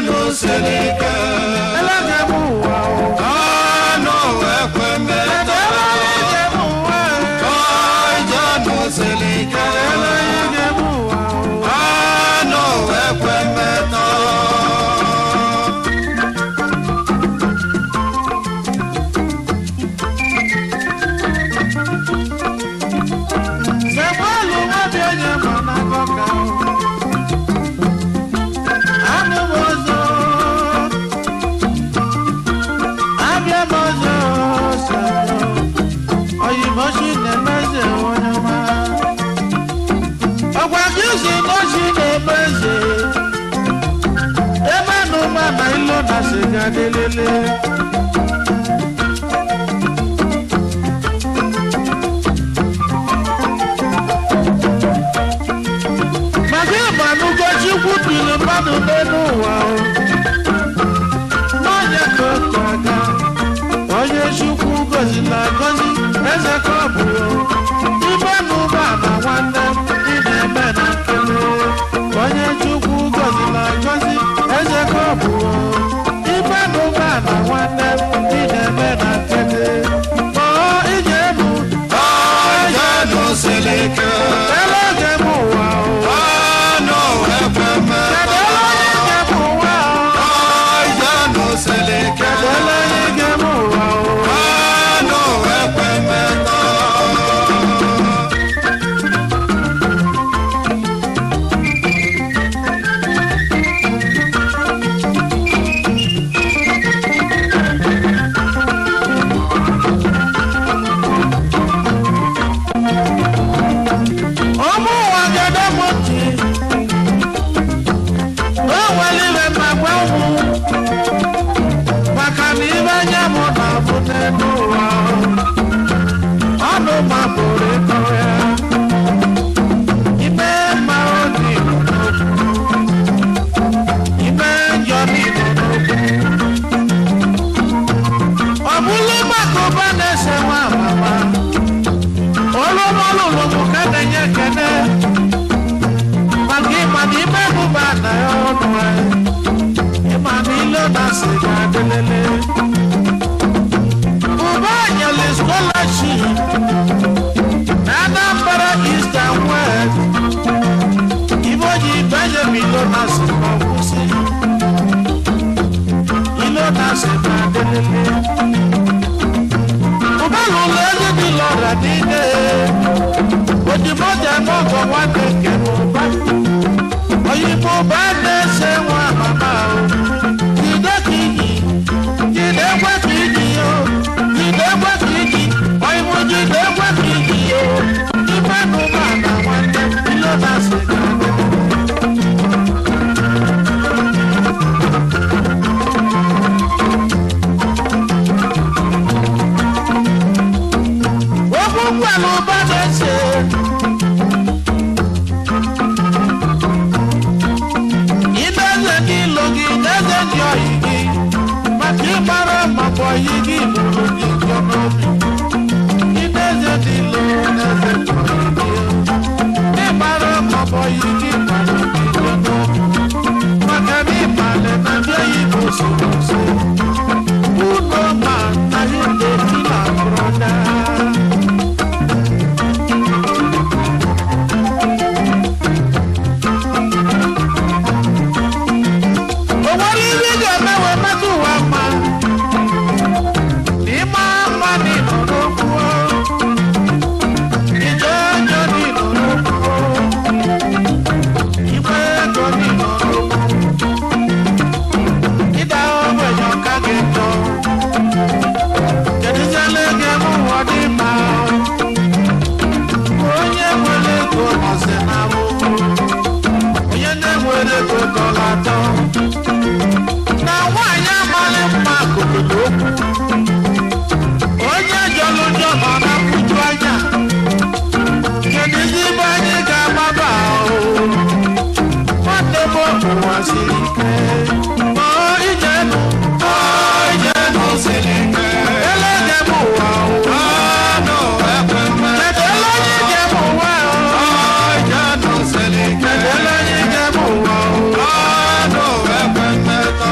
nụ siri ike elege m ụwa o anụ ekwe mmetọ elege m ụwa ije nụ siri ike elege m ụwa o anụ ekwe mmetọ Samuelu nwabi onye ma na gọka anụ m ọzọ abịa m ọzọ sọrọ oyimochi na-emeze onye ọma ọgwa gị si n'ochi na-eme eze ebe na ụma na ilo na siga delele maka ịgbanugo chukwu biri mmadụ n'elu ụwa o n'onye ka otu aga onye chukwu gozila agozi eze ka ọ bụ o ibe na ụgbọala nwanne m ị na-eme na nkele onye chukwu gozila agozi eze ka ọ bụ o ibe na ụgbọala nwanne m ị na-eme na nkele ma ije elu ije nụ siri ike elege m ụwa o anụ ekwe mmetọ kedu onye ige m ụwa o ije nụ siri ike Ele ige m ụwa o anụ ekwe mmetọ ụmụ ụwa gede m ntị o nwere ibe ma gwa ụmụ maka na ibe nye m na-abụ n'elu ụwa ọnụ ma pụrụ ịkọ ya ime mma obi nọ n'okwu ime njọ n'igbo n'okwu ọ bụrụ maka ụba na-ese nwa amama olúmọlùlùmù kẹ́nẹ̀yẹ kẹ́nẹ́ màkì ìmàdí mẹ́nuba náà ọ̀nù ẹ̀ ìmàdí lọ́nà sìgá délélé. Bùbá àyẹ̀lẹ̀ scholarship Anambra East and West ìbòjì Benjamin lọ́nà sìgá kùsì ìlọ́nà sìgá délélé. Bùbá lùlù ẹ̀yẹ́ mi lọ́ra nílé òyìnbó jẹ mọ́kọ̀ wá kékeré bá òyìnbó bá lè ṣe wọn màmá o jìdé kìíní jìdé wá kìíní o jìdé wá kìíní òyìnbó jìdé wá kìíní o ìfẹ́ nu máa nà wọn jẹ ilé náà ṣe dáná. Ogún pẹ̀lú bá lè ṣe. Ìdẹ́sẹ̀ kí lògì ìdẹ́sẹ̀ di ọ̀yìngì. Màtí mara màpọ̀ yìgì lòlù ní ìjọba mi. Ìdẹ́sẹ̀ ti lo ẹsẹ̀ di ọ̀yìngì. Ìmara màpọ̀ yìgì lòlù ní ìjọba mi. Màkà ní ìmàlẹ̀ náà bí èyí kò sí kò sí. Kúnú màá náà yóò lè kí làbúrò dáa. Owó rírí ga-emewe mmetụ ụwa mma n'ime mma n'ịnọ n'okwu ije onye n'ịnọ n'okwu igwe ego n'ịnọ n'okwu ịda ogbenye ọka gị njọ kedụziela ego eme ụwa dị mma onye nwere ego nọzi na ahụhụ onye na-enwere ego dọla atọ na nwaanyị amaghị mma gogodo okwu onye jọrọ njọ nọ na mfuju anya kedu ndị ibe anyị ga-agbaba ahụ nwanne m ụwa siri ike ma ije nụ ije nụ siri ike elege m ụwa ụwa anụ ekwe mmetọ kedu ele onye ije m ụwa ije nụ siri ike kedu ele onye ije m ụwa ụwa anụ ekwe mmetọ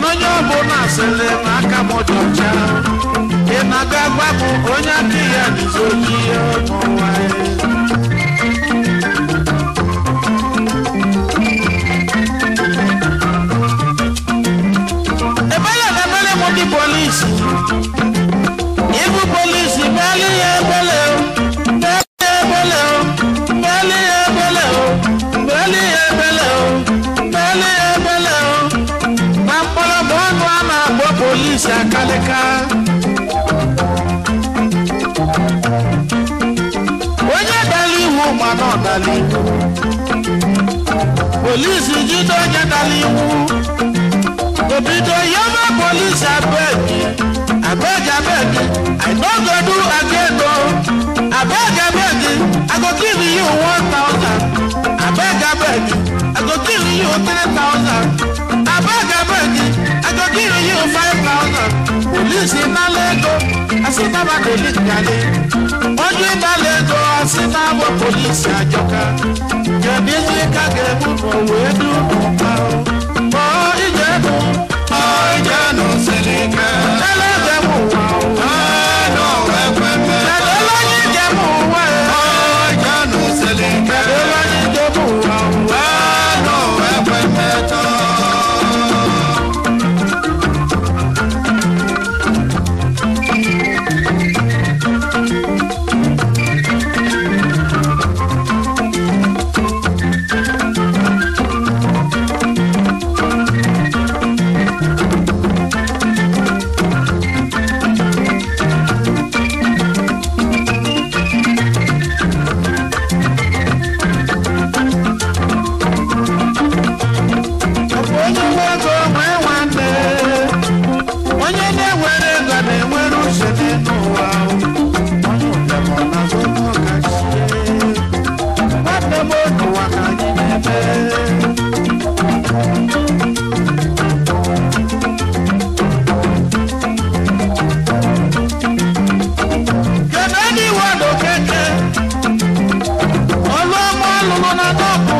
mana onye ọbụla sịrị na aka m dị ọcha ị na-aga gwa m onye aka ya dịzi oji n'ụwa ya. ebele na ebele m ndị polisi ibu polisi meli ya ebele o meli ya ebele o meli ya ebele o meli ya ebele o meli ya ebele o na mkpọrọgwụ ọnụ a na-akpọ polisi akalịka onye dara iwu mana ọ dara iwu polisi jide onye dara iwu obido yaba police abeg abeg abeg i no go do again o abeg abeg i go give you one thousand abeg abeg i go give you three thousand abeg abeg i go give you five thousand police nala ego asi naba police gale onye nala ego asi naba police ajọka kedu ihe ka ga-ebu n'owe du n'ụba o ọ ije bụ Ọjọ́nù Sẹ̀lẹ̀kẹ́. ẹlẹ́dẹ̀ mú wa o. Ẹnu ẹ̀pẹ̀mẹ̀. Ẹ̀dọ́ lọ́yìn jẹ́ mú wa ẹ̀. Ọjọ́nù Sẹ̀lẹ̀kẹ́. Ẹ̀dọ́ lọ́yìn jẹ́ mú wa o. Ẹnu ẹ̀pẹ̀mẹ̀ tán. Onye nwe ego nwee nwanne. Onye na-enwere ego na-enwere uche n'elu ụwa o. Onye ụbịam ọ na-azụ ego ọkachie. Nwanne m otu ụwa ka anyị na-eme. Kennedy Wado Keke. Ọlụ ọma ọlụlụ na dọkụ.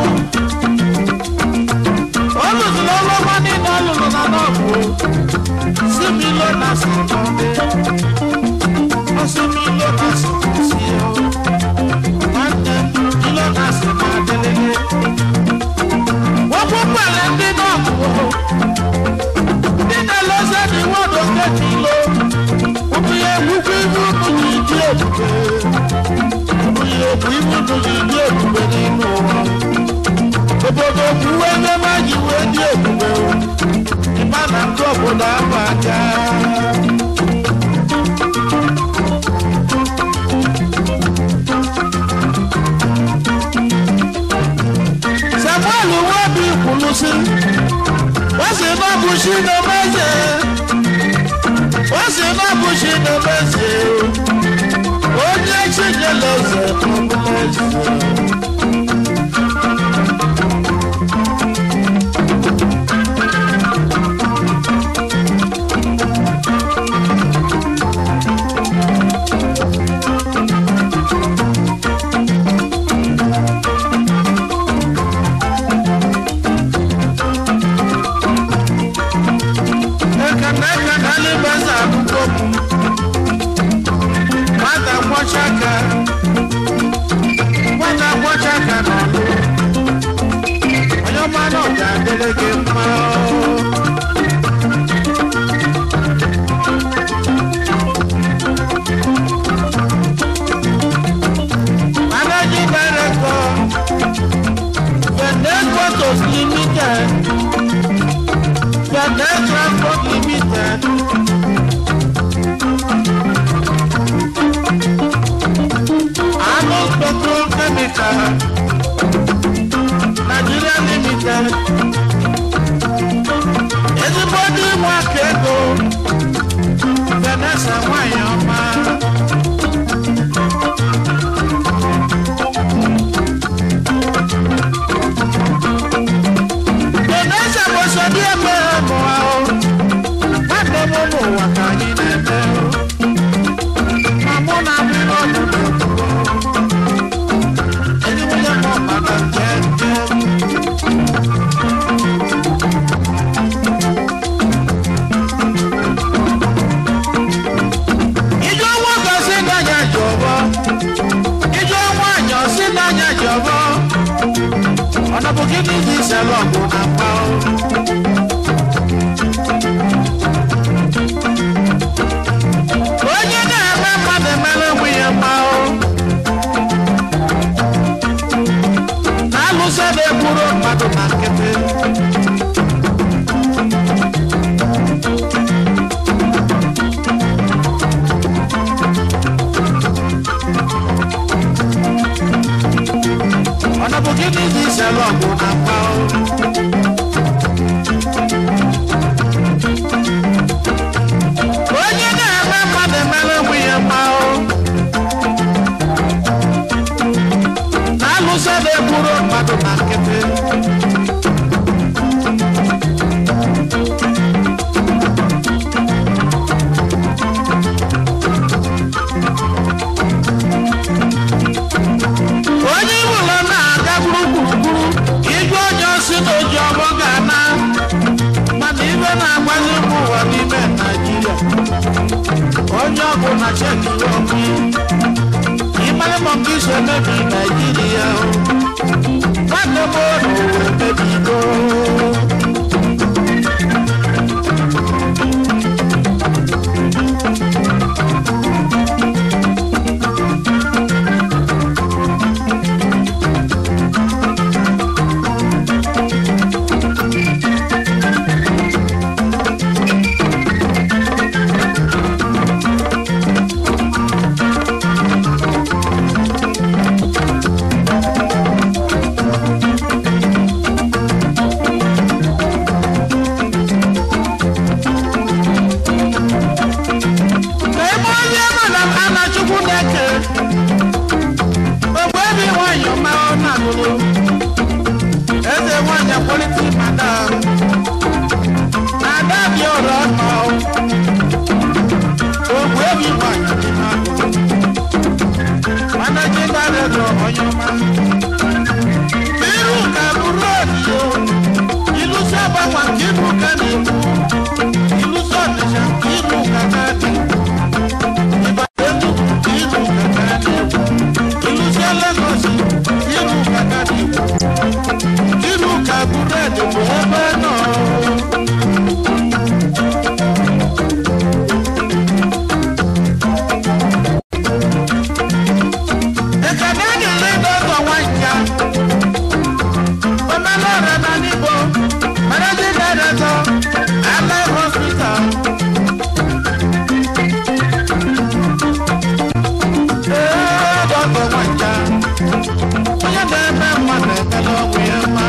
olùsùn ọlọ́mọ nínú olùsùn náà kú sí mi lọ́nà sọ̀tọ́dé ó sí mi lọ́nà sọ̀tọ́ sí ọ wọ́n tẹ mi lọ́nà sọ̀tọ́ adélélé wọ́n kú pẹ̀lẹ́ ndị náà kú o nínú ẹlẹ́sẹ̀ ni wọ́n lọ kẹ́kì lọ òbí egbugbu ibu nù ní ìdí èbùbé òbí egbugbu ibu nù ní ìdí èbùbé nínú wọn obodo kwuwe ebe ma ji wee dị ebube o ịma na ndị obodo ahụ aka samuel nwebi kwuru sị wọ́n sì náà bù sí ní mẹ́sẹ̀ wọ́n sì náà bù sí ní mẹ́sẹ̀ o ó jẹ́ ṣìjẹ́ lẹ́sẹ̀ ọmọ lẹ́sẹ̀. Ekene ekene alibasa akụkọ m. Nwata kwọcha aka. Nwata kwọcha aka n'ọlụ. Onye ọma na ọ ga-adịrị gị mma. Managing Director, Benin Photos Limited. Benin Transport Limited. Arnold Petrol Chemical. Nigeria Limited. Ezigbo ndị nwe aka ego. Vanessa nwanyị ọma. Vanessa bụ so dị eme ụmụ ahụ. Nwanne m ụmụ ụwa ka anyị na-eme. Ma mụ na ndị ọdụ na-ekwugo. Ezigbo onye gịnị dị isere ọgụ na mgba onye na-eme mmadụ emere onwe ya mma na-alụso na-egburu mmadụ na nkịtị ọ na bụ gịnị dị isere ọgụ na mgba onye na-eme mmadụ emere onwe ya mma na-alụso na-egburu mmadụ na nkịtị onye iwụlọ na-aga gburugburu igwe onye osi na oji ọgbọ ga-ana mana ibe na-agbazi mba ụwa n'ime naijiria onye ọbụ na cheki ọkụ ịmara ma nke iso emebi naijiria nwanne m n'ụwa emebigo ka ebe onye madam anachukwu na-eke ogbe ebe nwanyị ọma ọ na-alụrụ eze nwanyị akwalite madam na ada dị ọrụ ọma ogbe ebe nwanyị dị mma manaji director onye ọma iru ka bụrụ odiyo ilu si agbanwe nke ibu ka na-ekwu ilu si ọdịcha nke ibu ka na-adị Iru ka búrẹ́dì bụ ebe nọ. Ekene nyere dọkọ nwanja. Omelọra na n'Igbo, Managing Director, Allied Hospital. Ee, dọkọ nwanja. Onye na-eme mmadụ emela ọgwụ ya mma.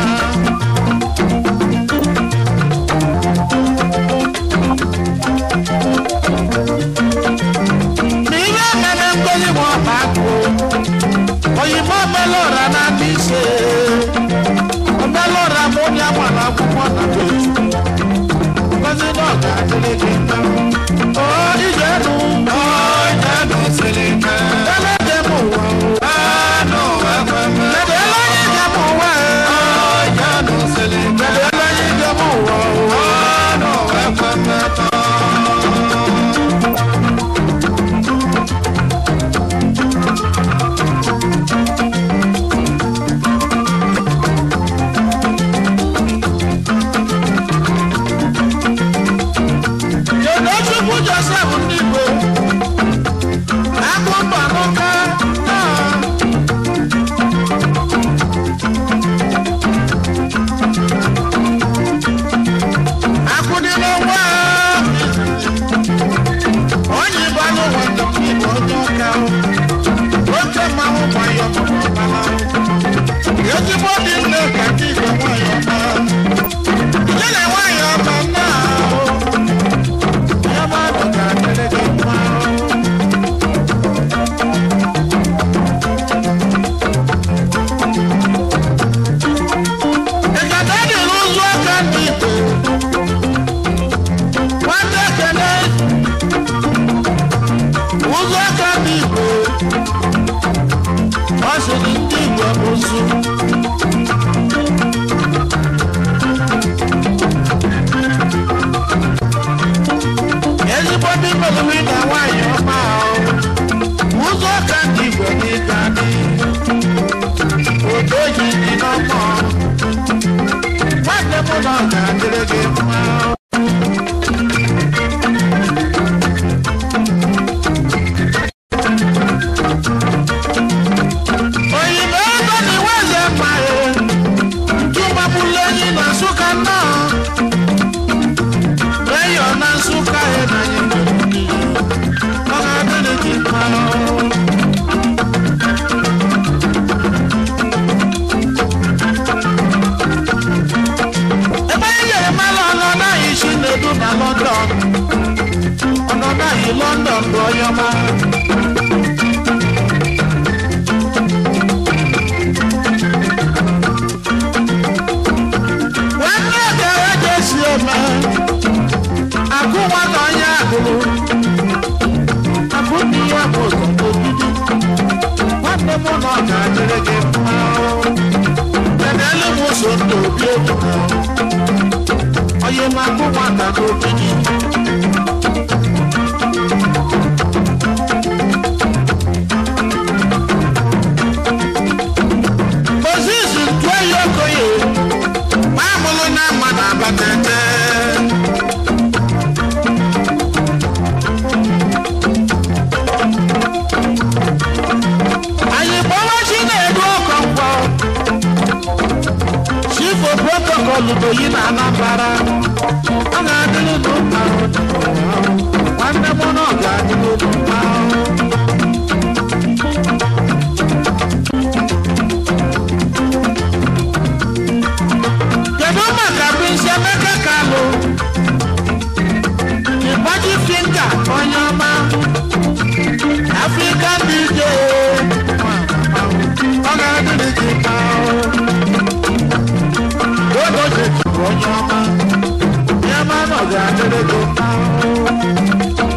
N'ihe mere mgbenye ma ọ bụ akụ, oyibo omelụra na ndị ise. Omelụra bụ onye agbara akwụkwọ na beju. Ngozi na ọ ga-adịrị gị mma. O ije nụ, Ọ jẹ́nu sílíkẹ́. elede m ụwa o. Ẹnu ẹ̀fẹ̀mẹ̀. Kedu ele onye ije m ụwa e? Ọ jẹ́nu sílíkẹ́. Kedu ele onye ije m ụwa o? Ẹnu ẹ̀fẹ̀mẹ̀ tán. Tochukwu Joseph ndị Igbo akụ mba n'ụka naa. Akụ dị n'ụwa onye Igbo anụ nwata m Igbo onye ọka o. oke mmanwụ gbanyọ ọbara ezigbo dị nne ka ndị Igbo nwanyị ọma Ije na nwanyị ọma naa o. Ya mmadụ ga-adịrị gị mma. Ekene dị n'ụzọ aka ndị Igbo. Nwanne Ekene, ụzọ aka ndị Igbo. Ọ sịrị ndị Igbo ozu. ezigbo ndị melụri na nwaanyị ọma ahụ ụzọ ka ndị igbo n'ịga dị odo ji dị n'ọkọ ọma nwanne gara jesi eme akụ nwata onye agụrụ akụ dị ya bụ ụzọ n'ogidi nwanne m na ọ ga-adịrị gị mma kedụ m so ndụ obi obi onye na-akụ nwata n'ogidi Moses tụọ ya okoye ma amụrụ na mmadụ abatete anyị gbawa chi na-edu ọkọ mkpọ chifo protokọl doyi na anambara ọ ga-adịrị n'ụka nwanne m na ọ ga-adịrị n'ụka kedu maka Prince Emeka Kalu ịgbaji finga onye ọma African DJ ọ ga-adịrị gị mma ogo jechuru onye ọma ya ma na ọ ga-adịrị gị mma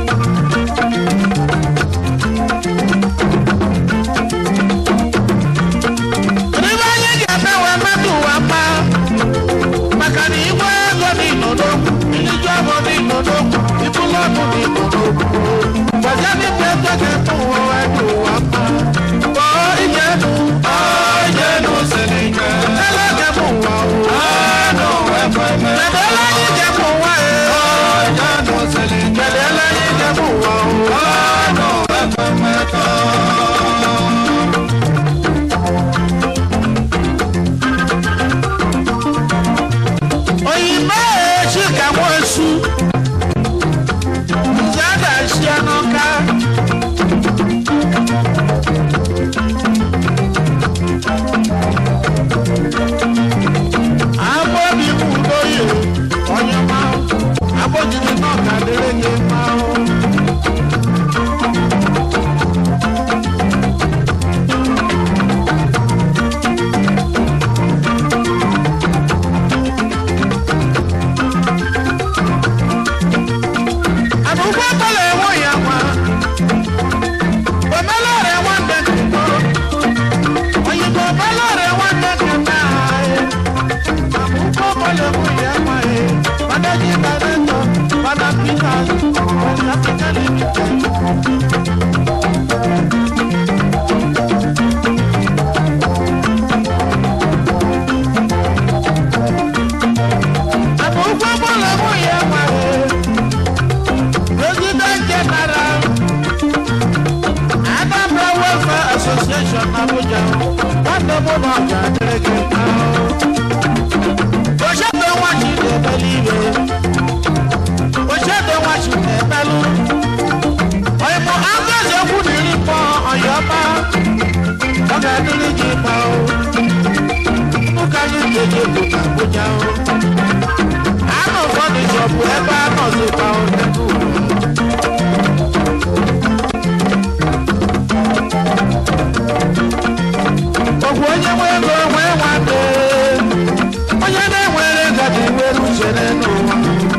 Ebe anyị ga-eme wee mmadụ ụwa mma maka na igwe ego dị n'odogwu iliju ọbụ dị n'odogwu ibulu ọbụ dị n'odogwu gbaja dịkwa ego ga-eme ụwa wee dị ụwa mma kpọọ ije enu Ọjẹ́nu Selike. ele ga-eme ụwa ụwa Anụ ekweme. kedu ele anyị ga-eme ụwa e Ọjẹ́nu Selike. kedu ele anyị ga-eme ụwa ụwa Anụ ekweme tán. oyibo echi ka nwesu nze a ga-esi n'ụka agbóbi mú lóye onye máa agbójìdí náà kà lérè yé máa ń. àbúkú ọ̀pọ̀lọ̀ ẹ̀wọ̀n yà wá òmẹ́lẹ̀ rẹ̀ wọ́n dẹ̀kẹ̀ mọ́ òyìnbó òmẹ́lẹ̀ rẹ̀ wọ́n dẹ̀kẹ̀ náà àbúkú ọ̀pọ̀lọ̀ ẹ̀wọ̀n yà wá ẹ̀ mọ́dájí dàrẹ́tọ̀ padà pínlá ọ̀sẹ̀ africa limited. àbúkú ọ̀pọ̀lọ̀ ẹ̀wọ̀n yà wá ẹ̀. President General Anambra Welfare Association Abuja nwanne m na ọga dịrị gị mma. Ochedo nwachi na-emeli ibe. Ochedo nwachi na-emelụ. Ọyịmụ Agbaze okwu na iri mkpọ ọyọma. Ọ ga-adịrị gị mma o. Ụka anyị ga-eji bụ na Abuja o. Anụ ụfọdụ chọbụ ebe a nọzikwa o n'ebe ugwu. Ọgwụ onye nwe ego nwee nwanne onye na-enwere ego dị nwere uche n'ụwa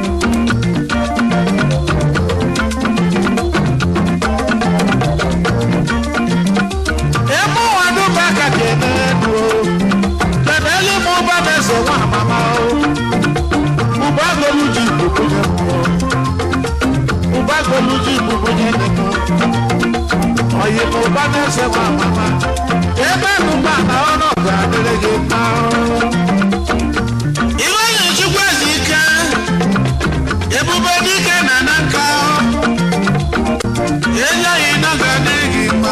ebe ụwa dụba ka ga-eme elu kebe elu ma ụba na-ese nwa amama o ụba golu ji ibukunye mmụọ ụba golu ji ibukunye mmụọ oyi ma ụba na-ese nwa amama ebe ụba na ọnụ ga-adịrị gị mma iwe na-echukwa ezi ike ebube dike na na nka enyeghị na ga-adịrị gị mma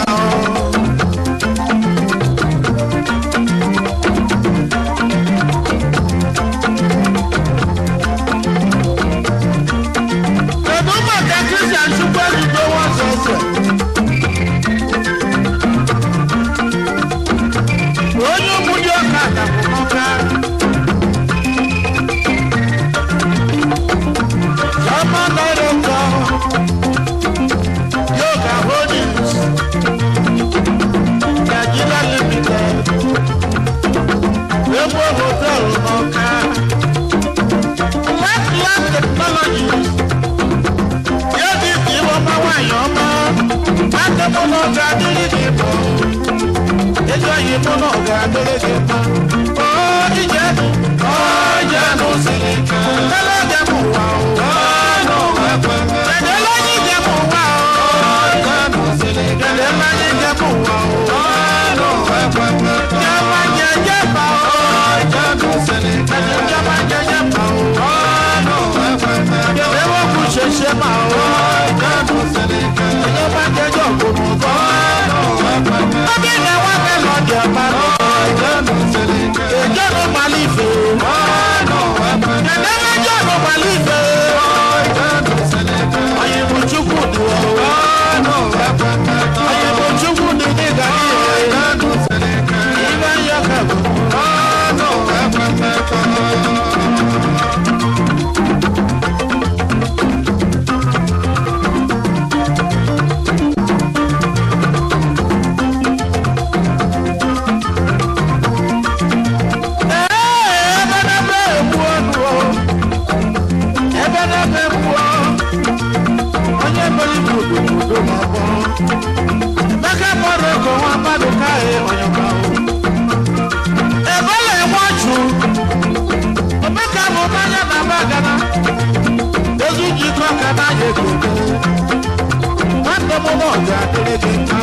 kedu maka kristian chukwu ebido nwazọ eze nwanne m na ọ ga-adịrị gị mma ezi oyi mụ na ọ ga-adịrị gị mma o ije Ọjẹ́nu siri ike. elege m ụwa o Ọnụ ekweme. kedele onye ije m ụwa o Ọjẹ́nu siri ike. kedele onye ije m ụwa o Ọnụ ekweme. jẹma jẹjẹ pa o Ọjẹ́nu siri ike. jẹma jẹjẹ pa o Ọnụ ekweme. kẹlẹ wọn kù ṣẹṣẹ pa o Ọjẹ́nu siri ike. jẹma jẹjẹ òkùnrin kọ Ọnụ ekweme. ọbí ni wọn fẹ lọ jẹ pa o Ọjẹ́nu siri ike. ìjọba malife Ọnụ ekweme. kẹlẹ wọn jọba malife Ọjẹ́nu siri ike. ọyìnbó chukwu di o Ọnụ ekweme. ọyìnbó chukwu di ní gàdí o Ọjẹ́nu siri ike. ìbá yọ kẹfù. Ọnụ ekweme. ebe n'ebe egbu ọnụ o ebe n'ebe egbu ọ onye bere ibu obodo ma ọ bụ emeka mmadụ ego nwa mmadụ kaghị onye ma ọ ebele enwe ọchụ omeka bụ mmanya na bagana ezu jikọ ka na ya ego nwanne m na ọ ga-adịrị gị mma